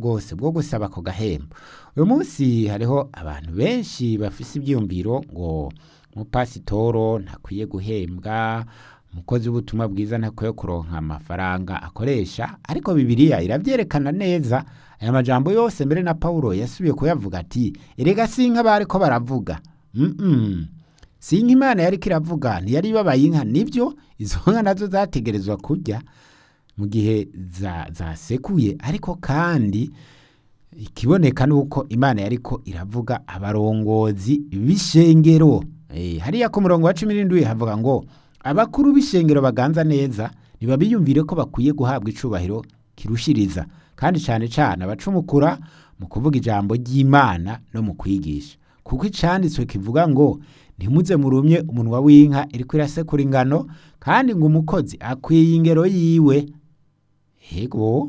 bwose bwo gusaba ako gahembo uyu munsi hariho abantu benshi bafise ibyiyumviro ngo umupasitoro ntakwiye guhembwa umukozi w'ubutumwa bwiza ntakwiye kuronka amafaranga akoresha ariko bibiliya irabyerekana neza aya majambo yose mbere na paulo yasubiye kuyavuga ati erega si inka bariko baravuga Mm-mm. si inka imana yariko iravuga ntiyari ibabaye inka nibyo izo nka nazo zategerezwa kurya mu gihe za- zasekuye ariko kandi ikiboneka ni uko imana yariko iravuga abarongozi b'ishengero Eh, hariya ku murongo wa cumi n'indwi havuga ngo abakuru b'ishengero baganza neza ntibabiyumvire ko bakwiye guhabwa icubahiro kirushiriza kandi cyane cyane abacumukura mu kuvuga ijambo ry'imana no mu kwigisha kuko icanditswe kivuga ngo ntimuze murumye umunwa w'inka iriko irasekura ingano kandi ngo umukozi akwiye ingero yiwe hego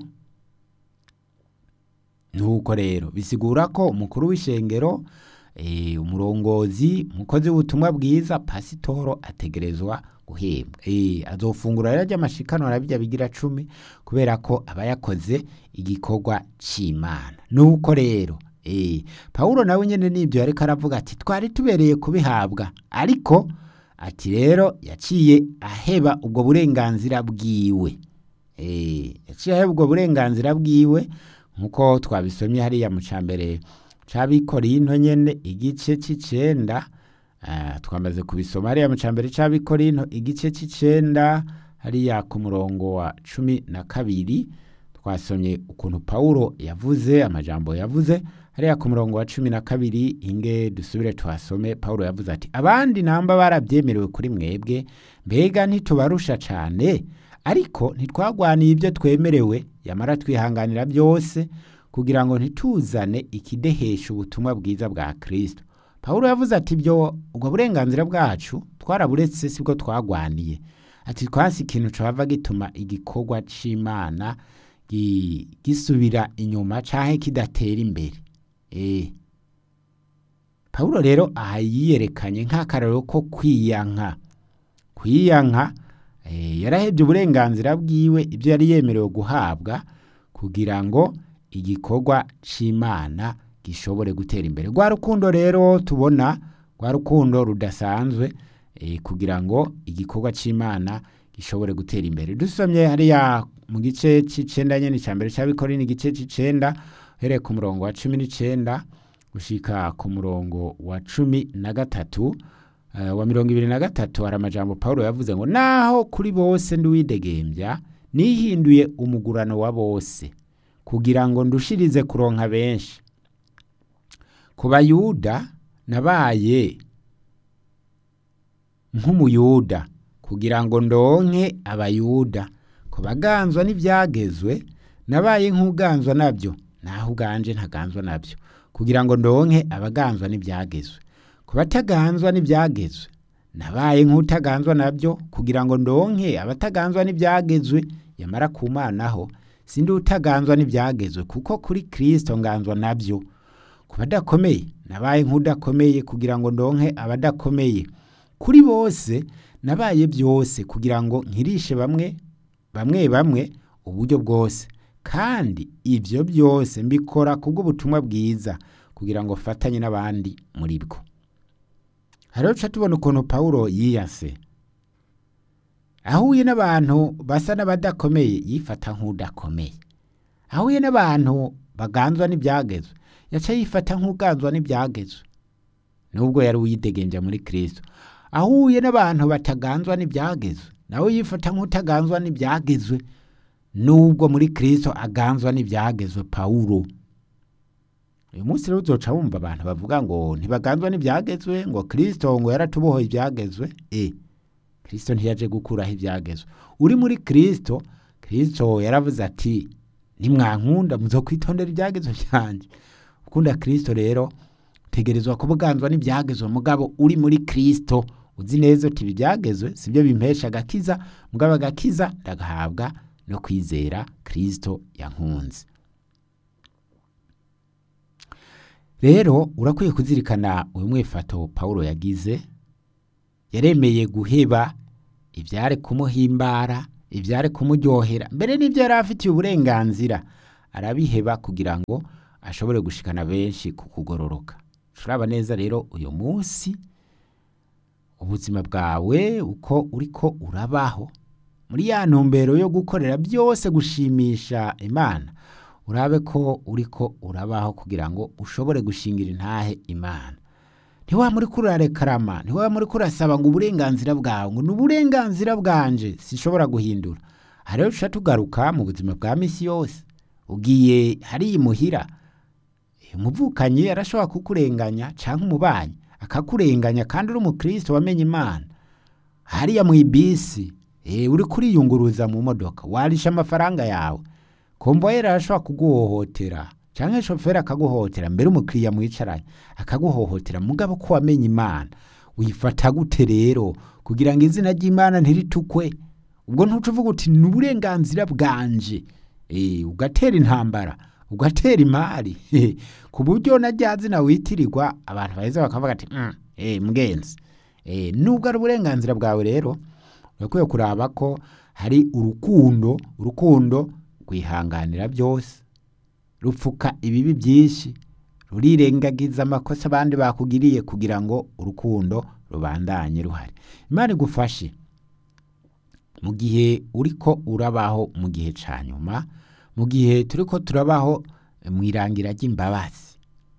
nuko rero bisigura ko umukuru w'ishengero eh, umurongozi umukozi w'ubutumwa bwiza pasitoro ategerezwa guhembwa eh, azofungura rero ry'amashikano arabijya bigira cumi kubera ko aba yakoze igikorwa c'imana nuko rero eh, pawulo nawe nyene nibyo yariko aravuga ati twari tubereye kubihabwa ariko ati rero yaciye aheba ubwo burenganzira bwiwe Eh, yaciye aheba ubwo burenganzira bwiwe nkuko twabisomye hariya mu cambere c'abikorinto nyene igice c'icenda ah, twamaze kubisoma hariya mu cambere c'abikorinto igice c'icenda hariya ku murongo wa cumi na kabiri twasomye ukuntu pawulo yavuze amajambo yavuze hariya ku murongo wa cumi na kabiri inge dusubire tuhasome pawulo yavuze ati abandi namba barabyemerewe kuri mwebwe mbega ntitubarusha cane ariko ntitwagwaniye ibyo twemerewe yamara twihanganira byose kugira ngo ntituzane ikidehesha ubutumwa bwiza bwa kristo pawulo yavuze ati ibyo ubwo burenganzira bwacu twaraburetse sibwo twagwaniye ati twasi ikintu cava gituma igikorwa c'imana gi- gisubira inyuma canke kidatera imbere eh pawulo rero aha yiyerekanye nk'akararo ko kwiyanka kwiyanka eh, yarahebye uburenganzira bwiwe ibyo yari yemerewe guhabwa kugira ngo igikorwa c'imana gishobore gutera imbere rwa rukundo rero tubona rwa rukundo rudasanzwe eh, kugira ngo igikorwa c'imana gishobore gutera imbere dusomye hariya mu gice c'icenda nyene ca mbere c'abikorini igice c'icenda uhereye ku murongo wa cumi n'icenda gushika ku murongo wa cumi na gatatu eh, wa mirongo ibiri na gatatu hari amajambo pawulo yavuze ngo naho kuri bose nduwidegembya nihinduye umugurano wa bose kugira ngo ndushirize kuronka benshi ku bayuda nabaye nk'umuyuda kugira ngo ndonke abayuda ku baganzwa n'ibyagezwe nabaye nk'uganzwa nabyo naho uganje ntaganzwa nabyo kugira ngo ndonke abaganzwa n'ibyagezwe ku bataganzwa n'ibyagezwe nabaye nk'utaganzwa nabyo kugira ngo ndonke abataganzwa n'ibyagezwe yamara kumanaho sindi utaganzwa n'ibyagezwe kuko kuri kristo nganzwa nabyo ku badakomeye nabaye nk'udakomeye kugira ngo ndonke abadakomeye kuri bose nabaye byose kugira ngo nkirishe bamwe bamwe bamwe uburyo bwose kandi ibyo byose mbikora kubw'ubutumwa bwiza kugira ngo fatanye n'abandi muri bwo hariho duca tubona ukuntu pawulo yiyase ahuye n'abantu basa n'abadakomeye yifata nk'udakomeye ahuye n'abantu baganzwa n'ibyagezwe yaca yifata nk'uganzwa n'ibyagezwe nubwo yari uyidegenja muri kristo ahuye n'abantu bataganzwa n'ibyagezwe nawe yifata nk'utaganzwa n'ibyagezwe nubwo muri kristo aganzwa n'ibyagezwe pawulo uyu munsi rero uzoca wumva abantu bavuga ngo ntibaganzwa n'ibyagezwe ngo kristo ngo yaratubohoye ibyagezwe e kristo ntiyaje gukuraho ibyagezwe uri muri kristo kristo yaravuze ati nimwankunda muzokwitondera ibyagezwe byanjye ukunda kristo rero utegerezwa kuba uganzwa n'ibyagezwe mugabo uri muri kristo uzi neza uti ibi byagezwe sibyo bimpesha agakiza mugabo agakiza ndagahabwa no kwizera kristo yankunze rero urakwiye kuzirikana uyu mwifato pawulo yagize yaremeye guheba ibyari kumuhimbara ibyari kumuryohera mbere n'ibyo yari afitiye uburenganzira arabiheba kugira ngo ashobore gushikana benshi ku kugororoka turaba neza rero uyu munsi ubuzima bwawe uko uriko urabaho muri ya ntumbero yo gukorera byose gushimisha imana urabe ko uriko urabaho kugira ngo ushobore gushingira intahe imana ntiwa muri kurarekarama ntiwa muri kurasaba ngo uburenganzira bwawe ngo ni uburenganzira bwanje sishobora guhindura aha rero tuca tugaruka mu buzima bwa misi yose ugiye hariya imuhira umuvukanyi arashobora kukurenganya cyangwa umubanyi akakurenganya kandi uri umukristo wamenye imana hariya mu ibisi eh, uri kuriyunguruza mu modoka warisha amafaranga yawe komboyeri arashobora kuguhohotera cyangwa shoferi akaguhohotera mbere umukiriya mwicaranye akaguhohotera mugabo ko wamenye imana wifata gute rero kugira ngo izina ry'imana ntiritukwe ubwo ntucuvuga uti ni uburenganzira bwanje eh, ugatera intambara ugatera imari ku buryo na rya zina witirirwa abantu baheza bakavuga ati mm, eh, mgenzi eh, nubwo ari uburenganzira bwawe rero urakwiye kuraba ko hari urukundo urukundo rwihanganira byose rupfuka ibibi byinshi rurirengagiza amakosa abandi bakugiriye kugira ngo urukundo rubandanye ruhari imana igufashe mu gihe uriko urabaho mu gihe ca nyuma mu gihe turiko turabaho mu irangira ry'imbabazi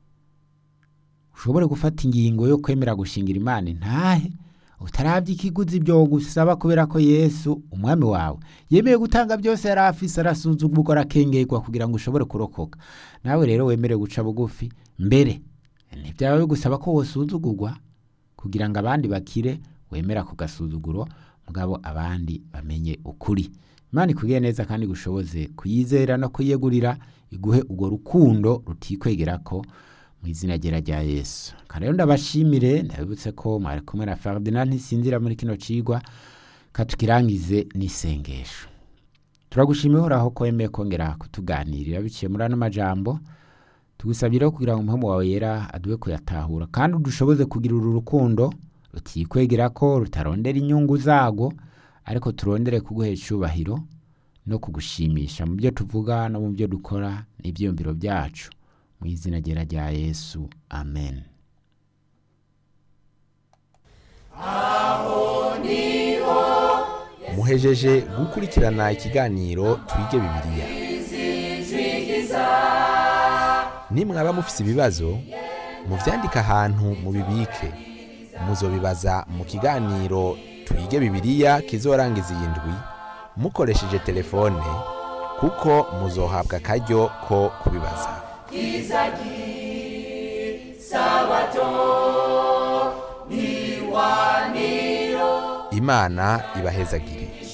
ushobore gufata ingingo yo kwemera gushingira imana intahe utarabye ikiguzi byo gusaba kubera ko yesu umwami wawe yemeye gutanga byose yari afise arasuzugurwa arakengerwa kugira ngo ushobore kurokoka nawe rero wemere guca bugufi mbere ntibyaba bigusaba ko wosuzugurwa kugira ngo abandi bakire wemera ku gasuzuguro mugabo abandi bamenye ukuri imana ikubwiye neza kandi gushoboze kuyizera no kuyegurira iguhe urwo rukundo rutikwegera ko mu izina ryera rya yesu kandi rero ndabashimire ndabibutse ko mwari kumwe na ferdinand ntisinzira muri kino cigwa katukirangize n'isengesho turagushimiye uhoraho ko wemeye kongera kutuganirira biciye muri ano majambo tugusabye rero kugira ngo umuhemu wawe yera aduhe kuyatahura kandi udushoboze kugira uru rukundo rutikwegera ko rutarondera inyungu zago ariko turondere kuguha icyubahiro no kugushimisha mu byo tuvuga no mu byo dukora n'ibyiyumviro byacu mu izina ryera rya yesu amen muhejeje gukurikirana ikiganiro twige bibiliya nimwaba mufise ibibazo muvyandike ahantu mubibike muzobibaza mu kiganiro twige bibiliya kizorangiza iyi ndwi mukoresheje telefone kuko muzohabwa akaryo ko kubibaza imana ibahezagire